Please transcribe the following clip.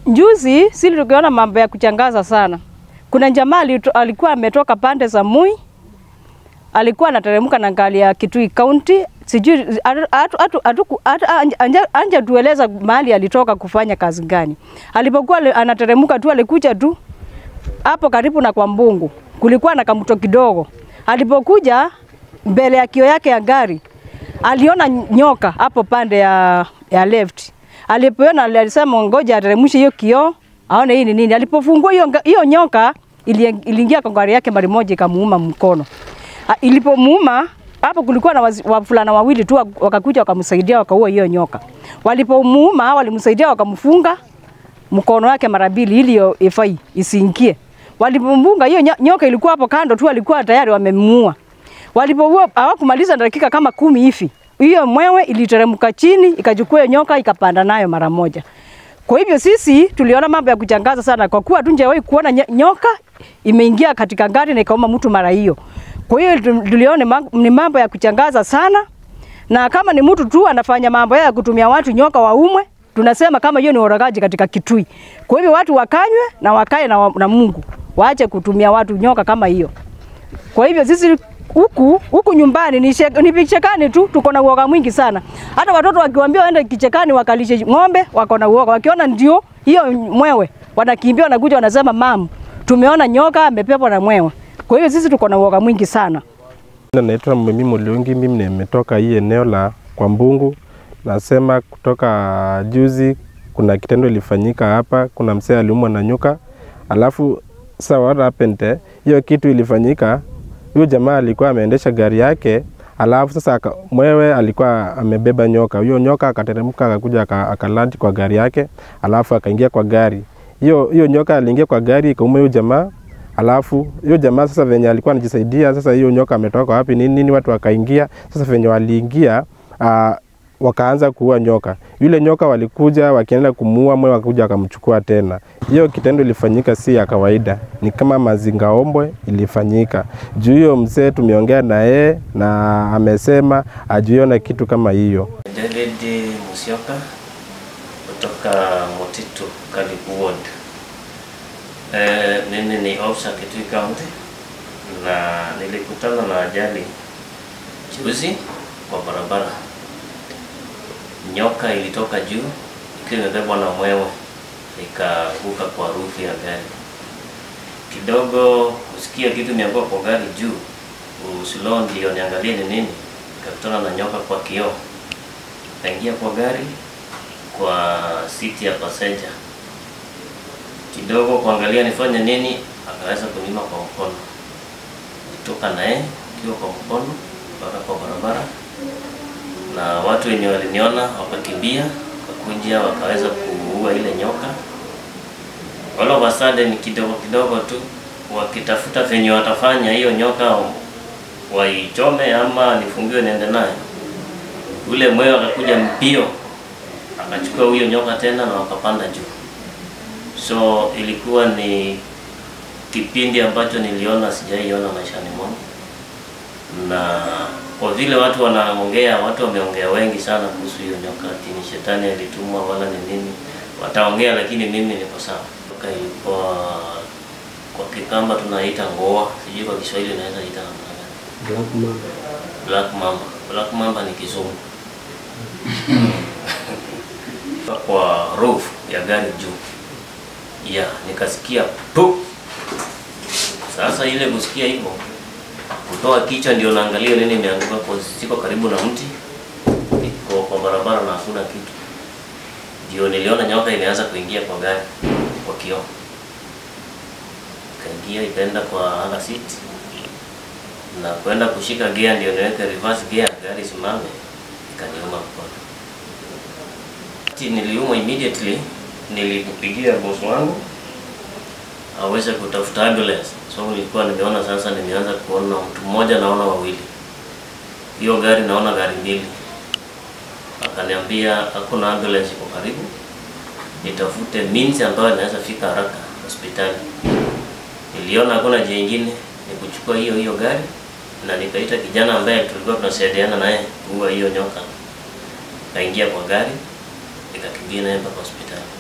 Juzi sisi tukiona mambo ya kuchangaza sana. Kuna jamaa alito- alikuwa ametoka pande za Mui, alikuwa anateremka na gari ya Kitui County, sijui atu- atu- atu- atu- atu- anja- anja- anja tueleza mahali alitoka kufanya kazi gani. Alipokuwa ali- anateremka tu, alikuja tu hapo karibu na kwa Mbungu, kulikuwa na kamto kidogo. Alipokuja mbele ya kio yake ya gari aliona nyoka hapo pande ya, ya left. Alipoona alisema ngoja ateremshe hiyo kioo aone hii ni nini. Alipofungua hiyo nga- hiyo nyoka ili- iliingia kwa gari yake mara moja ikamuuma mkono. A- Ilipomuuma hapo kulikuwa na wazi- wavulana wawili tu wak- wakakuja wakamsaidia wakaua hiyo nyoka. Walipomuuma walimsaidia wakamfunga mkono wake mara mbili ili hiyo ifai isiingie. Walipomfunga hiyo nya- nyoka ilikuwa hapo kando tu, walikuwa tayari wamemuua. Walipoua hawakumaliza dakika kama kumi hivi, hiyo mwewe iliteremka chini ikachukua hiyo nyoka ikapanda nayo mara moja. Kwa hivyo sisi tuliona mambo ya kuchangaza sana, kwa kuwa tunjawahi kuona nye- nyoka imeingia katika gari na ikauma mtu mara hiyo. Kwa hiyo tu- tuliona ni ma- ni mambo ya kuchangaza sana, na kama ni mtu tu anafanya mambo haya ya kutumia watu nyoka waumwe, tunasema kama hiyo ni uragaji katika Kitui. Kwa hivyo watu wakanywe na wakae na, wa- na Mungu, waache kutumia watu nyoka kama hiyo. Kwa hivyo sisi huku huku nyumbani ni, shek, ni vichekani tu, tuko na uoga mwingi sana. Hata watoto wakiwaambia waende kichekani wakalishe ng'ombe, wako na uoga. Wakiona ndio hiyo mwewe, wanakimbia wanakuja wanasema mam, tumeona nyoka amepepwa na mwewe. Kwa hiyo sisi tuko na uoga mwingi sana. Jina Naitwa Mimi Muliungi, mimi nimetoka hii eneo la kwa Mbungu. Nasema kutoka juzi kuna kitendo ilifanyika hapa, kuna mzee aliumwa na nyoka, alafu sasa what happened eh, hiyo kitu ilifanyika, huyo jamaa alikuwa ameendesha gari yake, alafu sasa aka, mwewe alikuwa amebeba nyoka, huyo nyoka akateremka akakuja aka- akalandi kwa gari yake, alafu akaingia kwa gari hiyo hiyo nyoka aliingia kwa gari ikauma huyo jamaa Alafu hiyo jamaa sasa venye alikuwa anajisaidia sasa, hiyo nyoka ametoka wapi nini nini, watu wakaingia sasa. Venye waliingia uh, wakaanza kuua nyoka. Yule nyoka walikuja wakienda kumuua, mwe wakakuja wakamchukua tena. Hiyo kitendo ilifanyika si ya kawaida, ni kama mazingaombwe ilifanyika juu. Hiyo mzee tumeongea na yeye na amesema ajuiona kitu kama hiyo. David Musyoka kutoka Motitu Karibu Ward. Eh, mimi ni officer Kitui County na nilikutana na ajali juzi kwa barabara. Nyoka ilitoka juu ikiwa imebebwa na mwewe ikaanguka kwa rufu ya gari. Kidogo kusikia kitu imeanguka kwa gari juu, usilo ndio niangalie ni nini, ikakutana na nyoka kwa kioo kaingia kwa gari kwa siti ya passenger. Kidogo kuangalia nifanye nini, akaweza kunima kwa mkono. Nitoka naye ikiwa kwa mkono mpaka kwa barabara, na watu wenye waliniona wakakimbia, wakakuja wakaweza kuua ile nyoka. All of a sudden, kidogo kidogo tu wakitafuta venye watafanya hiyo nyoka waichome ama nifungiwe niende naye ule mwewe akakuja mbio akachukua huyo nyoka tena na wakapanda juu. So ilikuwa ni kipindi ambacho niliona sijaiona maishani mwangu, na kwa vile watu wanaongea, watu wameongea wengi sana kuhusu hiyo nyoka, ati ni shetani alitumwa wala ni nini, wataongea, lakini mimi niko sawa. Nyoka ilikuwa kwa Kikamba tunaita ngoa, sijui kwa Kiswahili naweza ita namna gani? Black mamba. Black mamba ni kizungu. kwa roof ya gari juu. Ya, nikasikia pu. Sasa ile kusikia hivyo kutoa kichwa ndio naangalia nini imeanguka kwa siko karibu na mti. Iko kwa barabara na hakuna kitu. Ndio niliona nyoka imeanza kuingia kwa gari kwa kioo. Kaingia ikaenda kwa under seat na kwenda kushika gear ndio niweke reverse gear gari simame, ikaniuma mkono. Ati Niliumwa immediately, nilipigia boss wangu aweze kutafuta ambulance. So nilikuwa nimeona sasa, nimeanza kuona mtu mmoja, naona wawili, hiyo gari naona gari mbili. Akaniambia hakuna ambulance iko karibu, nitafute means ambayo inaweza fika haraka hospitali. Niliona hakuna njia ingine, ni kuchukua hiyo hiyo gari na nikaita kijana ambaye tulikuwa tunasaidiana naye kuua hiyo nyoka. Kaingia kwa gari nikakimbia naye mpaka hospitali.